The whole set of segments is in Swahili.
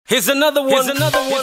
Here's another one. Here's another one.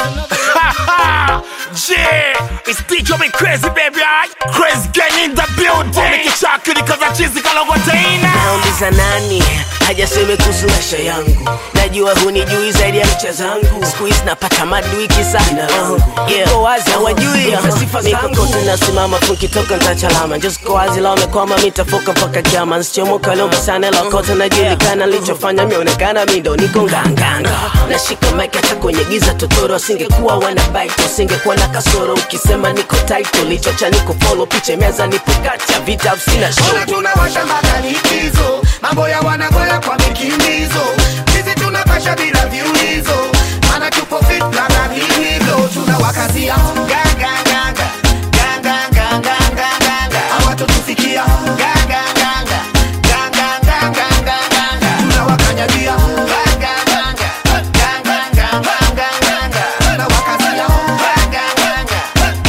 yeah, it's DJ me crazy baby, alright? Crazy gang in the building. Make it chocolate cause I cheesy kalogotaina. nauliza nani hajaseme kuhusu maisha yangu najua hunijui zaidi ya mcha zangu skuizi napata madui kisa uh, yeah. Ko wazi hawajui mikokote nasimama funkitoka ntachalama njosko wazi la wamekwama mitafoka mpaka kiama nsichomoka lomba sana lakote najulikana lichofanya mionekana mindo niko nganganga nashika mike hata kwenye giza totoro asingekuwa wanabaito singekuwa na kasoro ukisema niko taito lichocha niko folo piche meza nipo kati ya vita sina show Ona tunawasha mpaka likizo, mambo ya wanagoya kwa mikimbizo. Sisi tunapasha bila viulizo, maana tupo fit na na hivyo tunawakazia ganga ganga ganga ganga ganga hawatotufikia ganga ganga ganga ganga ganga tunawakanyagia ganga ganga ganga ganga ganga tunawakazia ganga ganga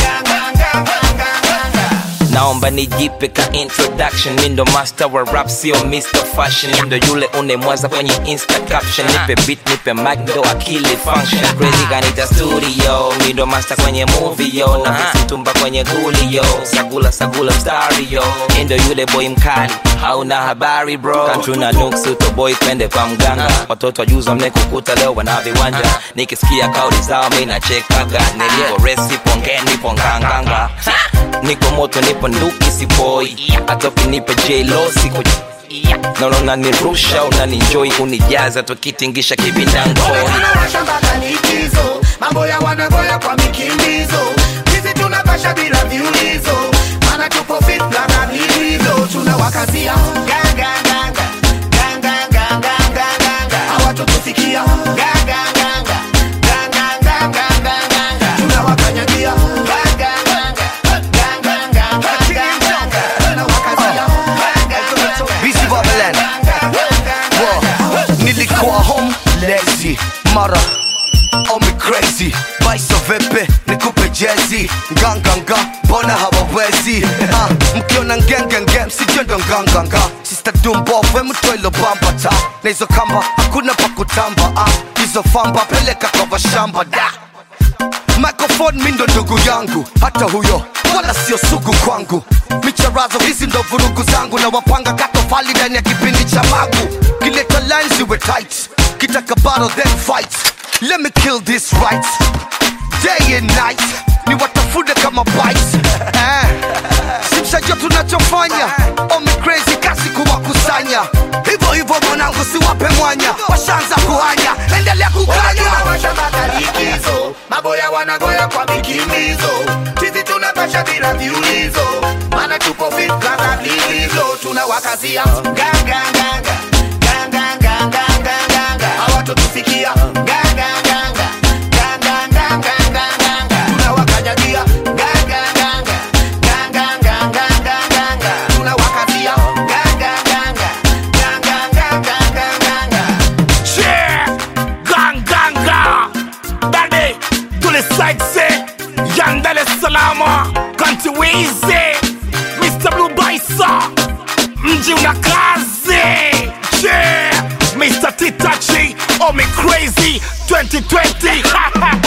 ganga ganga ganga naomba nijipe ka introduction mi ndo master wa rap sio mr fashion Mi ndo yule unemwaza kwenye insta caption nipe beat nipe mic ndo akili function crazy kanita studio mi ndo master kwenye movie yo na visitumba kwenye guli yo sagula sagula mstari yo Mi ndo yule boy mkali hauna habari bro kantuna nuksi utoboy kwende kwa mganga watoto wajuza mnekukuta leo wana viwanja nikisikia kauli zao mi nachekaga nilipo resi pongeni nipo nganganga niko moto nipo nduki sipoi hata ukinipa jlo siku naona unanirusha unaninjoi unijaza tukitingisha kibindangoi tunawasha mpaka likizo, mambo ya wanagoya kwa mikimbizo. Sisi tunapasha bila viulizo, maana tupo fit na na hivyo tunawakazia ganga ganga ganga ganga ganga hawatotufikia ganga ganga ganga ganga ganga tunawakanyagia ganga ganga ganga ganga ganga tunawakazia ganga ganga Busy Babylon. Whoa. nilikuwa home lazy mara omi crazy baisa vepe nikupe jezi nganganga mbona hawawezi Ah, mkiona ngengenge msijendo nganganga sista dumbove mtoilo bambata na hizo kamba hakuna pa kutamba Ah, hizo famba peleka kwa vashamba da microphone mi ndo ndugu yangu hata huyo wala sio sugu kwangu micharazo hizi ndo vurugu zangu na wapanga katofali ndani ya kipindi cha magu kileta lines iwe tight kitaka battle then fight let me kill this right day and night ni watafune kama bites eh. simshajua tunachofanya omi crazy kasi kuwakusanya hivyo hivyo mwanangu siwape mwanya washaanza kuhanya endelea kukanya tunawasha mpaka likizo, mambo ya wanagoya kwa mikimbizo. Sisi tunapasha bila viulizo, maana tupo fit kama vilivyo, tunawakazia ganga ganga ganga ganga ganga hawatotufikia ganga ganga ganga ganga ganga tunawakanyagia ganga ganga ganga ganga ganga tunawakazia ganga ganga ganga ganga ganga Yeah, gang gang gang. Dade, to the side say, Young Dar es Salaam, Country Wizi, Mr. Blue Baisa, mji una kazi. Yeah, Mr. Titachi, oh me crazy, 2020.